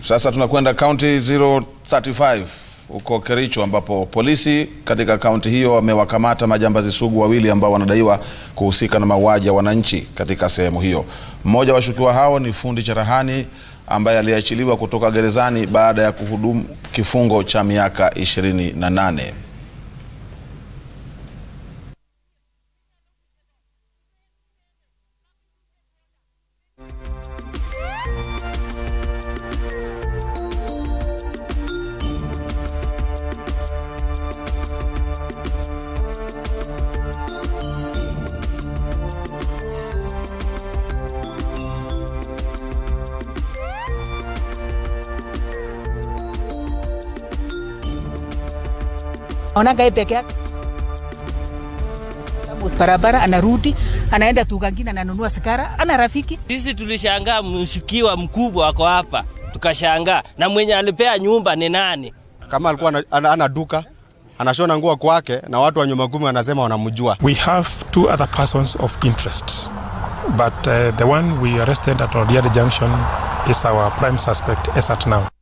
Sasa tunakwenda kaunti 035 huko Kericho ambapo polisi katika kaunti hiyo wamewakamata majambazi sugu wawili ambao wanadaiwa kuhusika na mauaji ya wananchi katika sehemu hiyo. Mmoja wa washukiwa hao ni fundi cherehani ambaye aliachiliwa kutoka gerezani baada ya kuhudumu kifungo cha miaka 28. Naonaga yeye peke yake Amos barabara, anarudi anaenda tukangine, ananunua sigara, ana rafiki. Sisi tulishangaa mshukiwa mkubwa wako hapa, tukashangaa na mwenye alipea nyumba ni nani? Kama alikuwa ana, ana, ana duka anashona nguo kwake na watu wa nyuma kumi wanasema wanamjua. We have two other persons of interest, but uh, the one we arrested at Odiade Junction is our prime suspect as at now.